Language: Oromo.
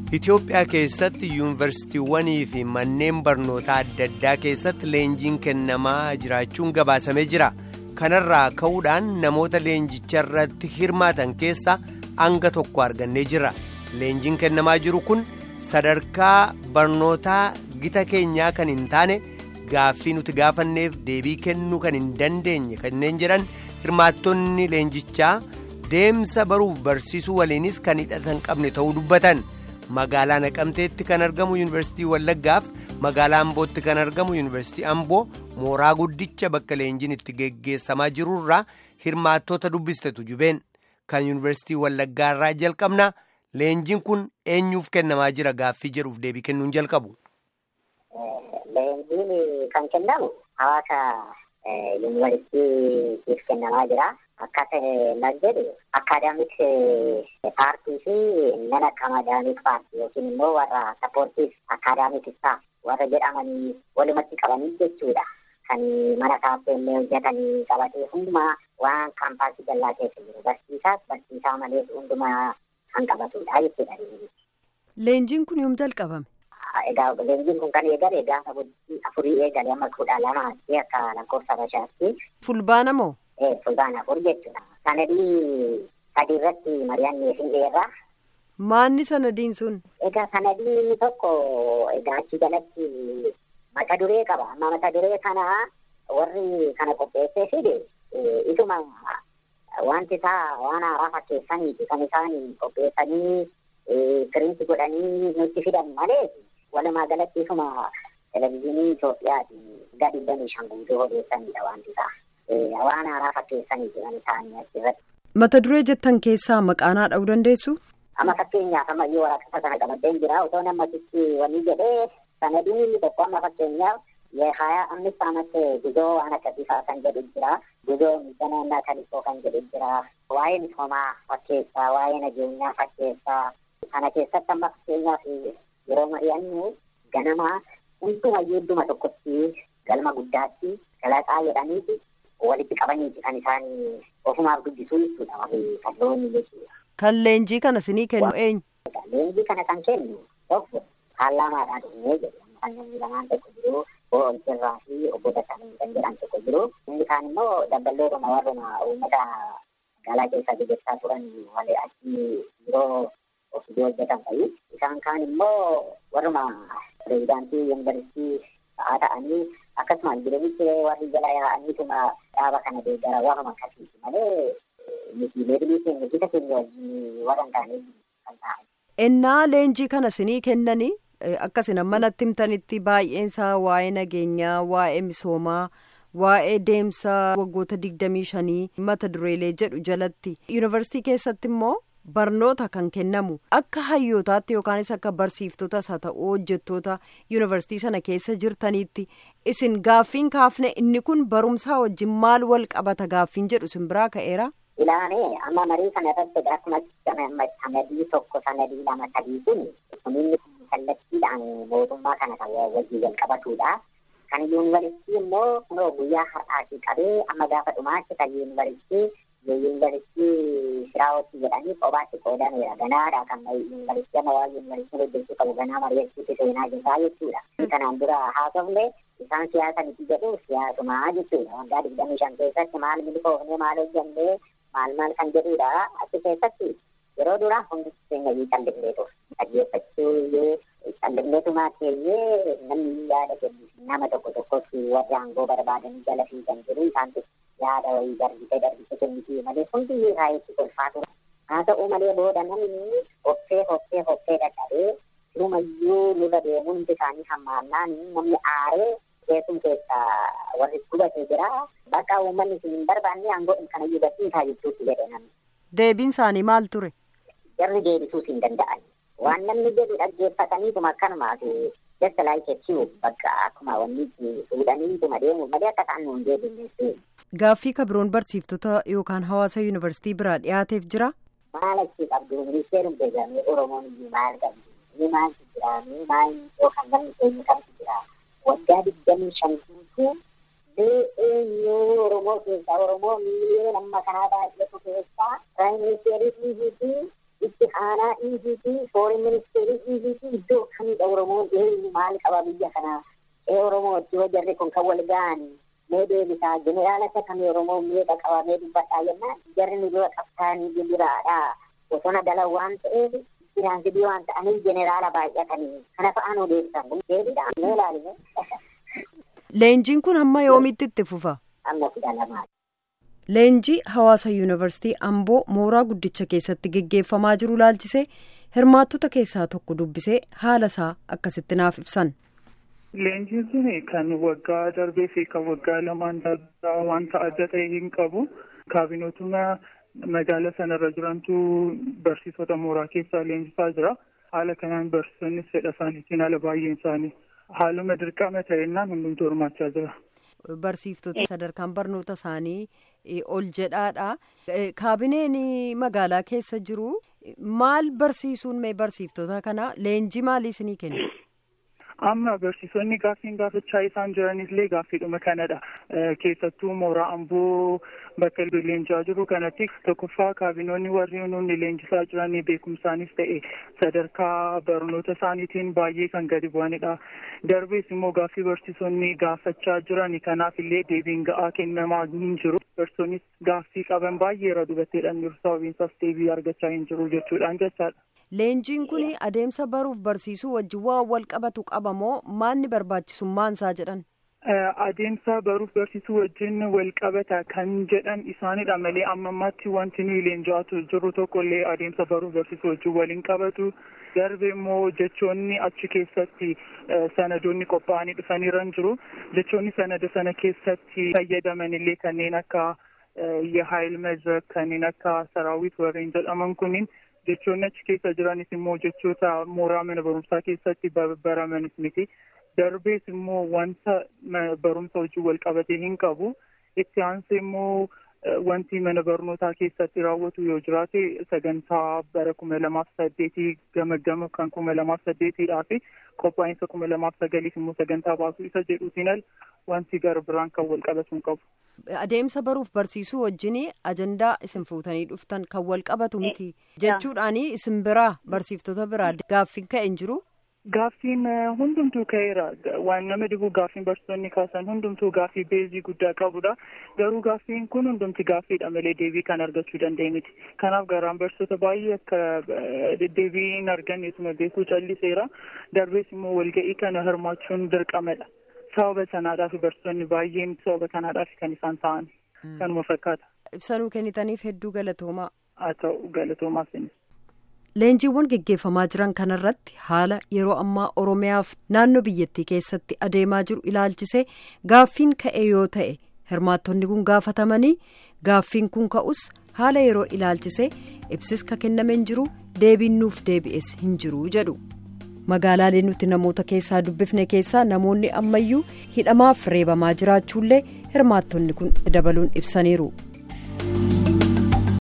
Itoophiyaa keessatti yuunivarsiitiiwwanii fi manneen barnootaa adda addaa keessatti leenjiin kennamaa jiraachuun gabaasamee jira. Kanarraa ka'uudhaan namoota leenjicha irratti hirmaatan keessaa hanga tokko argannee jira. Leenjiin kennamaa jiru kun sadarkaa barnootaa gita keenyaa kan hin taane gaaffii nuti gaafanneef deebii kennuu kan hin dandeenye kanneen jedhan hirmaattonni leenjichaa deemsa baruuf barsiisuu waliinis kan hidhatan qabne ta'uu dubbatan. magaalaa naqamteetti kan argamu yuunivarsiitii wallaggaaf magaalaa ambootti kan argamu yuunivarsiitii amboo mooraa guddicha bakka leenjiin itti geggeessamaa jirurraa hirmaattota dubbistetu jubeen kan yuunivarsiitii wallaggaarraa jalqabna leenjiin kun eenyuuf kennamaa jira gaaffii jedhuuf deebii kennuun jalqabu. leenjiin kan kennamu hawaasa yuunivarsiitiif kennamaa jira. Akka ta'e jedhu akaadaamik paartii fi nan akaadaamik paartii yookiin immoo warra sappoortiif akaadaamik istaaf warra jedhamanii walumatti qabanii jechuudha. Kan mana kaafeellee hojjetanii qabatee hundumaa waan kaampaasii dallaa keessa jiru barsiisaas barsiisaa malees hundumaa kan qabatudha jechuudha. Leenjiin kun yoom jalqabame? Egaa leenjiin kun kan eegale gaafa afurii eegale amma kudha lamaatti akka lakkoofsa bashaatti. Fulbaana moo? fulbaana afur jechuudha. Sanadii sadii irratti mari'annee fi dheerraa. Maanni sanadiin sun? Egaa sanadiin inni tokko egaa achi jalatti mata duree qaba. Amma mata duree kana warri kana qopheessee fide isuma wanti isaa waan haaraa fakkeessaniiti kan isaan qopheessanii firiinti godhanii nutti fidan malee walumaa galatti isuma televizyiinii Itoophiyaati gadi digdamii shan guutuu odeessanidha wanti isaa. waan haaraa fakkeessanii jiran isaanii achirratti. Mata duree jettan keessaa maqaanaa dha'uu dandeessu? Amma fakkeenyaaf amma iyyuu waraqaa sana qabateen jira otoo namatichi wanni jedhee sanadiin inni tokko amma fakkeenyaaf የሀያ አምስት አመት ጉዞ አነከቢሳ ከን jedhu jira ጉዞ ሚገናና ከሊቆ kan jedhu jira waa'ee misoomaa fakkeessaa waa'ee nageenyaa fakkeessaa kana keessatti amma fakkeenyaaf yeroo mari'annu ganama hundumayyuu idduma tokkotti galma guddaatti galaqaa jedhaniiti walitti qabaniiti kan isaan ofumaaf dubbisuu jechuudha warri kalloonni jechuudha. Kan leenjii kana sinii kennu eenyu? Leenjii kana kan kennu tokko paarlaamaadhaan dhufnee jedhu kan namni lamaan tokko jiru bo'oolchirraa fi obbo Dassaalany kan jedhan tokko jiru. Inni kaan immoo dabballootuma warruma uummata magaalaa keessaa gaggeessaa turan walii achi yeroo ofii hojjetan fa'i. Isaan kaan immoo warruma pireezidaantii yuunivarsiitii ta'aa ta'anii akkasumas jireenyichi warri jala yaa'aniituma dhaaba kana deeggara warruma akkasiiti malee miti leebilii keenya gita keenya wajjin warra hin taane kan ta'an. Ennaa leenjii kana sinii kennanii akkasina manatti himtanitti baay'eensaa waa'ee nageenyaa waa'ee misoomaa waa'ee deemsa waggoota digdamii shanii mata dureelee jedhu jalatti yuunivarsiitii keessatti immoo barnoota kan kennamu akka hayyootaatti yookaanis akka barsiiftotas haa ta'u hojjettoota yuunivarsiitii sana keessa jirtaniitti isin gaaffiin kaafne inni kun barumsaa wajjin maal wal qabata gaaffiin jedhu isin biraa ka'eera. Ilaanee amma marii kana irratti akkuma sanadii tokko sanadii lama sadii kun kuninni kallattiidhaan mootummaa kana kan wajjin wal qabatudha. Kan yuunivarsiitii immoo kunoo guyyaa har'aatii qabee amma gaafa dhumaatti kan yuunivarsiitii yuunivarsiitii shiraawatti jedhanii kophaatti qoodameera. Ganaadha kan yuunivarsiitii amma waa yuunivarsiitiin hojjechuu qabu ganaa mari'achiitti seenaa jirtaa jechuudha. Kanaan dura haasofne isaan siyaasa miti jedhu siyaasumaa jechuudha. Waggaa digdamii shan keessatti maal milkoofne maal hojjannee maal maal kan jedhudha. Achi keessatti yeroo dura hundi keenya iyyuu callisnee ture. Dhaggeeffachuu iyyuu callisneetumaa keenyee namni yaada kennu nama tokko tokkotti warri aangoo barbaadanii jala fiigan jiru isaantu yaada wayii darbisee darbisee kennitii malee hundi raayitti kolfaa ture. Haa ta'u malee booda namni hoffee hoffee hoffee dadhabee sirumayyuu nurra deemuun hundi isaanii hammaannaan namni aaree keessum keessaa warri gubatee jira. Bakka uummanni isin hin barbaanne aangoo kana iyyuu gadhiisaa jechuutti jedhe namni. Deebiin isaanii maal ture? Jarri deebisuus hin danda'an. Waan namni jedhu dhaggeeffataniituma akkanumaaf jasta laayikeechuu bakka akkuma wanni fuudhaniituma deemu malee akka isaan nuun deebinne. Gaaffii kabiroon barsiiftota yookaan hawaasa yuunivarsiitii biraa dhiyaateef jira? Maal achi qabdu ministeerum beekamee Oromoon iyyuu maal qabdu? Ni maaltu jira? Ni maal yookaan namni keenya kamtu jira? Waggaa digdamii shan guutuu eenyu Oromoo keessaa Oromoo miiliyoona amma kanaa baay'eetu keessaa Piraayim Ministeerii fi itti aanaa EGP foreign ministeerii EGP iddoo akkamidha Oromoon eenyu maal qaba biyya kanaa ee Oromoo itti jarri kun kan wal ga'an mee deebisaa jeneraala isa kamii Oromoo meeqa qaba mee dubbadhaa jennaan jarri nu dura qabsaanii jiraadha bosona dala waan ta'eef Firaansidii waan ta'aniif jeneraala baay'atanii kana fa'aan odeessan deebiidhaan mee ilaaline. Leenjiin kun hamma yoomitti itti fufa? Amma kudha lamaa. Leenjii hawaasa yuunivarsiitii Amboo mooraa guddicha keessatti geggeeffamaa jiru laalchisee hirmaattota keessaa tokko dubbisee haala isaa akkasitti naaf ibsan. Leenjiin kun kan waggaa darbee fi kan waggaa lamaan darbaa wanta adda ta'e hin qabu. Kaabinootuma magaala sanarra jirantu barsiisota mooraa keessaa leenjisaa jira. Haala kanaan barsiisonnis fedha isaaniitiin haala baay'een isaanii haaluma dirqama ta'ennaan hundumtuu hirmaachaa jira. Barsiiftota sadarkaan barnoota isaanii ol jedhaadha. Kaabineen magaalaa keessa jiru maal barsiisuun mee barsiiftota kana leenjii maalii isinii kenna? Amma barsiisonni gaaffiin gaafachaa isaan jiranillee gaaffiidhuma kanadha. Keessattuu mooraa amboo bakka leenjaa jiru kanatti tokkoffaa kaabinoonni warri nuuni leenjisaa jiran beekumsaanis ta'e sadarkaa barnoota isaaniitiin baay'ee kan gadi bu'anidha. Darbees immoo gaaffii barsiisonni gaafachaa jiran kanaafillee deebiin ga'aa kennamaa hin jiru. Barsiisonnis gaaffii qaban baay'eerra dubatteedhaan jiru sababiin isaas deebii argachaa hin jiru jechuudhaan jechaadha. Leenjiin kun adeemsa baruuf barsiisuu wajjin waan wal qabatu qaba moo maanni barbaachisummaan isaa jedhan? Adeemsa baruuf barsiisuu wajjin wal qabata kan jedhan isaanidha malee amma ammaatti wanti nuyi leenji'aa jiru tokkollee adeemsa baruuf barsiisuu wajjin waliin qabatu. Darbe immoo jechoonni achi keessatti sanadoonni qophaa'anii dhufaniiran jiru. Jechoonni sanada sana keessatti fayyadamanillee kanneen akka Yahaayil Mezrak kanneen akka Saraawit warreen jedhaman kuniin jechoonni achi keessa jiranis immoo jechoota mooraa mana barumsaa keessatti baramanis miti. Darbees immoo wanta barumsa wajjin wal qabatee hin qabu. Itti aansee immoo wanti mana barnootaa keessatti raawwatu yoo jiraate sagantaa bara kuma lamaaf saddeetii gama gama kan kuma lamaaf saddeetiidhaa fi qophaa'insa kuma lamaaf sagaliif immoo sagantaa baasuu isa jedhuutiin al wanti gara biraan kan wal qabatu hin qabu. Adeemsa baruuf barsiisuu wajjin ajandaa isin fuutanii dhuftan kan wal qabatu miti jechuudhaani isin biraa barsiiftota biraa gaaffiin ka'e hin jiru. Gaaffiin hundumtuu ka'eera. Waan nama dhibu gaaffiin barsiisonni kaasan hundumtuu gaaffii beezii guddaa qabudha. Garuu gaaffiin kun hundumti gaaffiidha malee deebii kan argachuu danda'e miti. Kanaaf garaan barsiisota baay'ee akka deebii hin arganneetuma beekuu calliseera. Darbees immoo walga'ii kana hirmaachuun dirqamadha. Sababa sanaadhaaf barsiisonni baay'een sababa kanaadhaaf kan isaan ta'an. Kanuma fakkaata. Ibsanuu kennitaniif hedduu galatoomaa. Haa ta'u galatoomaa sinis. Leenjiiwwan geggeeffamaa jiran kanarratti haala yeroo ammaa Oromiyaaf naannoo biyyattii keessatti adeemaa jiru ilaalchisee gaaffiin ka'e yoo ta'e hirmaattonni kun gaafatamanii gaaffiin kun ka'us haala yeroo ilaalchisee ibsis ka kennameen jiru deebiin nuuf deebi'es hin jiru jedhu. Magaalaalee nuti namoota keessaa dubbifne keessaa namoonni ammayyuu hidhamaaf reebamaa jiraachuullee hirmaattonni kun dabaluun ibsaniiru.